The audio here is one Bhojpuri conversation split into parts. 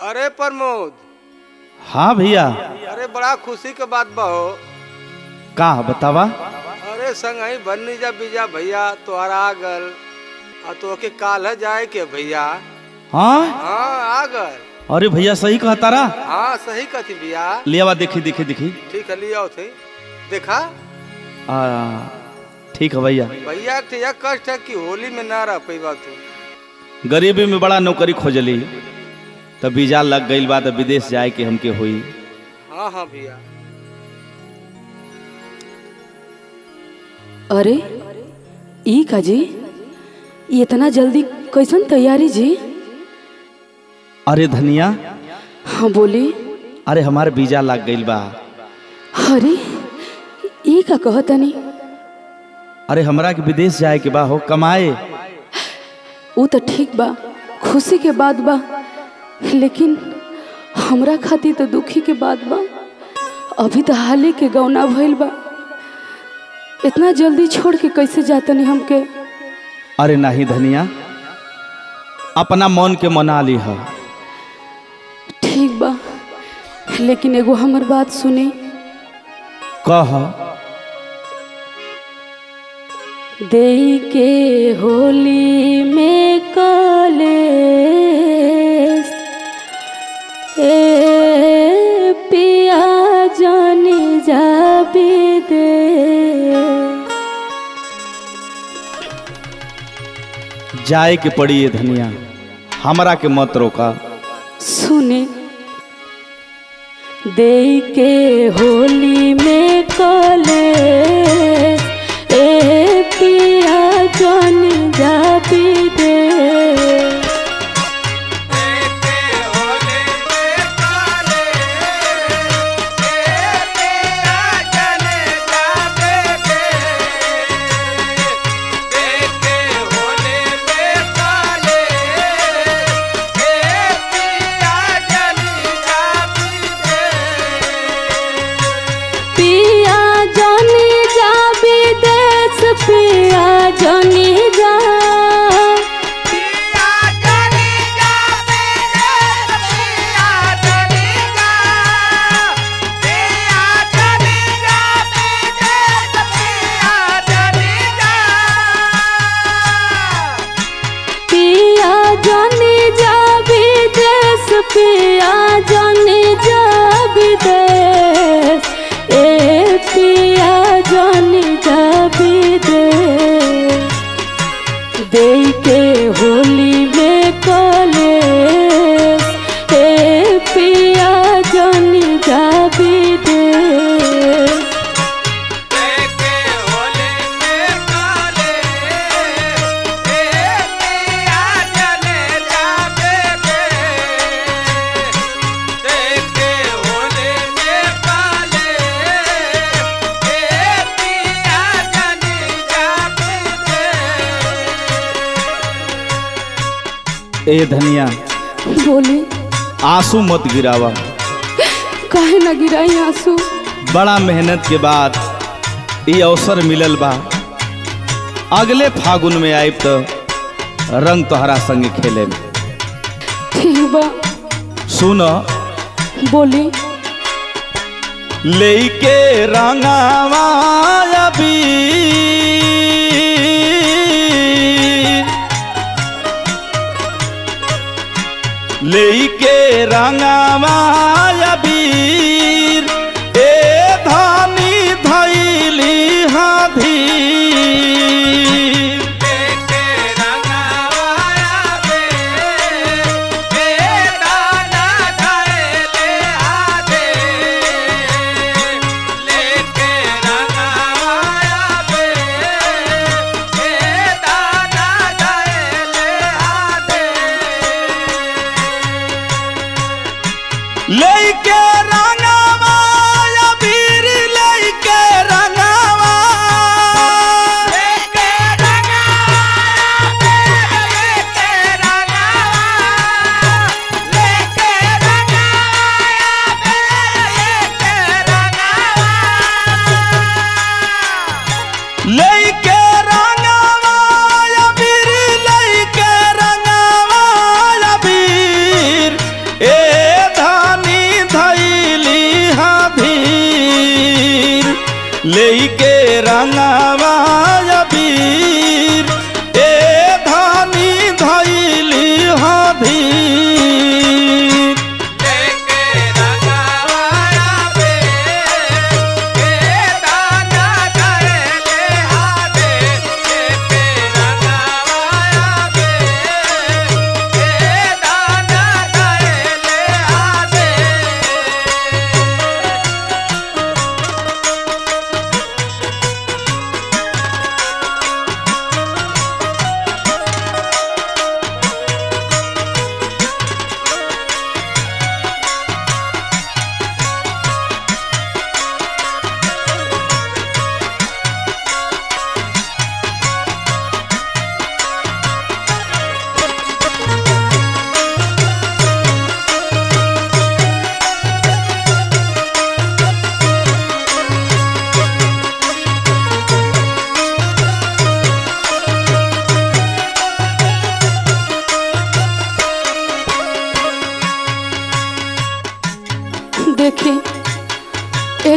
अरे प्रमोद हाँ भैया अरे बड़ा खुशी के बात बा हो का बतावा अरे संग ही बन्नी जा बीजा भैया तोहरा आ गल आ तो के काल है जाए के भैया हाँ हाँ आ गल अरे भैया सही कहा तारा हाँ सही कथी भैया ले आवा देखी देखी देखी ठीक है लिया थे देखा आ, ठीक है भैया भैया के यह कष्ट है कि होली में ना रह पैबा तू गरीबी में बड़ा नौकरी खोजली तब वीजा लग गई बा तो विदेश जाए के हमके हुई हाँ हाँ भैया अरे ई का जी ई इतना जल्दी कैसन तैयारी जी अरे धनिया हाँ बोली अरे हमारे वीजा लग गई बा अरे ई का कहतनी अरे हमरा के विदेश जाए के बा हो कमाए ऊ तो ठीक बा खुशी के बात बा लेकिन हमरा खातिर तो दुखी के बात बा अभी तो हाले के गौना भइल बा इतना जल्दी छोड़ के कैसे जातनी हमके अरे नहीं धनिया अपना मन के मना ली है ठीक बा लेकिन एगो हमर बात सुनी कह दे के होली में कले ए पिया जानी जाबी दे जाए के पड़ी ये धनिया हमरा के मत रोका सुने दे के होली में कले ए पिया जानी जाबी दे पिया जानी जा विदेश पिया जानी जा पिया जानी जा विदेश पिया जानी जा विदेश ए पिया जानी जा विदेश दे के होली में कले ए पिया जानी जा विदेश ए धनिया बोली आंसू मत गिरावा काहे ना गिराई आंसू बड़ा मेहनत के बाद ये अवसर मिलल बा अगले फागुन में आइब तो रंग तोहरा संगे खेले में ठीक बा सुन बोली लेके रंगावा अबीर लेके रंगावा अबीर ए धानी धैली हाधी ले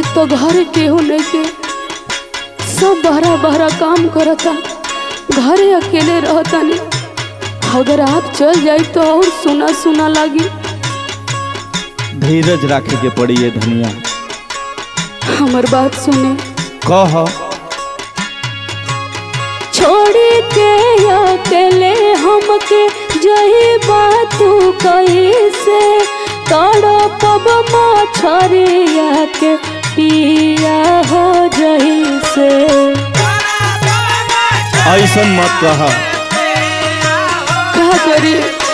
तो घर केहू नहीं के सब बहरा बहरा काम करता घरे अकेले रहतानी अगर आप चल जाई तो और सुना सुना लागी धीरज रखे के पड़ी है धनिया हमर बात सुने कह छोड़ी के अकेले हमके जही बात कैसे तड़पब मछरिया के पिया हो जही से ऐसन मत कह का करी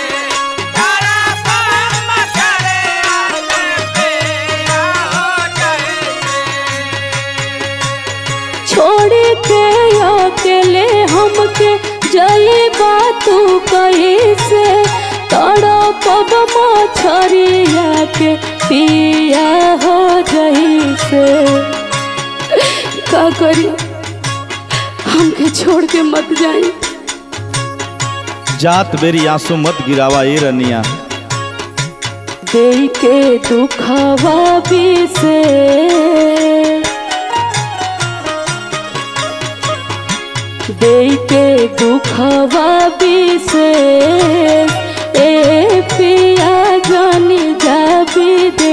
छोड़ी के अकेले हमके जई बात कैसे तड़पब मछरिया के पिया हो जही से का करी हमके छोड़ के मत जाई जात बेरी आंसू मत गिरावा ए रनिया दे के दुखवा भी से दे के दुखवा भी से ए पिया जानी जाबी दे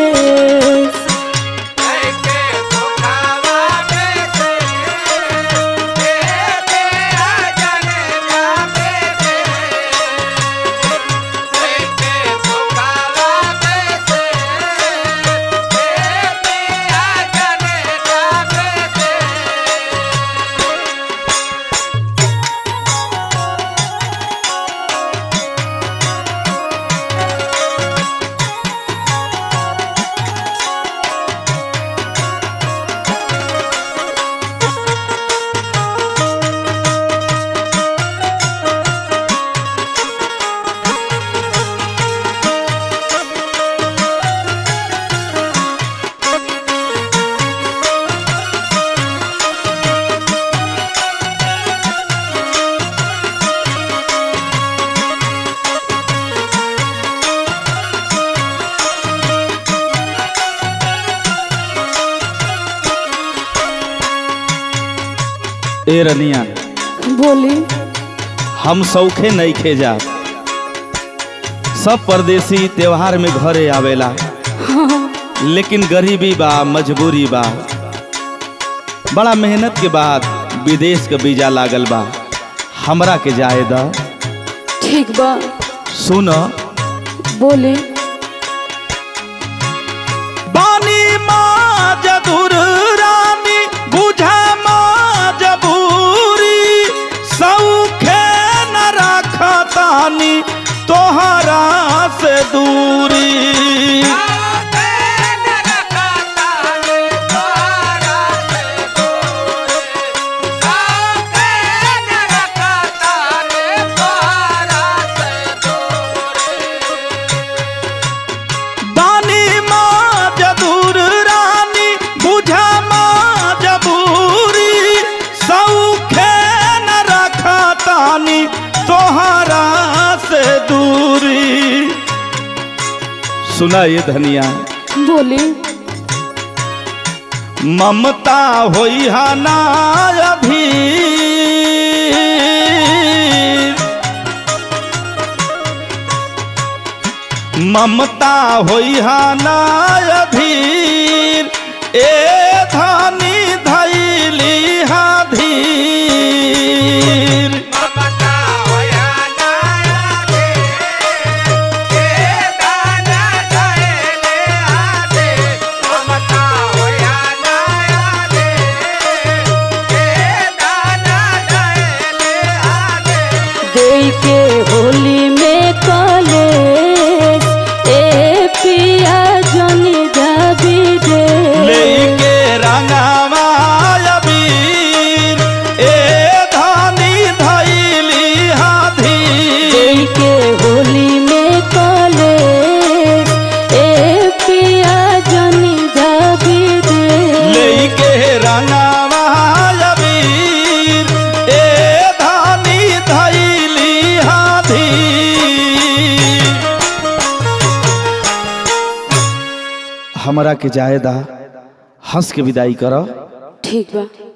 ए रनिया बोली हम सौखे नहीं खे जा सब परदेसी त्योहार में घरे आवेला लेकिन गरीबी बा मजबूरी बा बड़ा मेहनत के बाद विदेश के वीजा लागल बा हमरा के जाए द ठीक बा सुन बोली बानी माँ जदुर रानी बुझा माँ जबूरी सौखे न रखतानी तोहरा से दूरी दानी माँ जदूर रानी बुझा माँ जबूरी सौखे न रखतानी तोहरा से दूरी सुना ये धनिया बोली ममता होई हा ना अभी ममता होई हा ना अधीर ए धानी धैली हा धीर दे के होली में कले ए पिया जनी जाबी दे लेके रंगावा अबीर ए धानी धैली हा दे धीर के होली में कले ए पिया जनी जाबी दे लेके रंगावा अबीर ए धानी धैली हा धीर हमरा के जायदा हंस के विदाई करो ठीक बा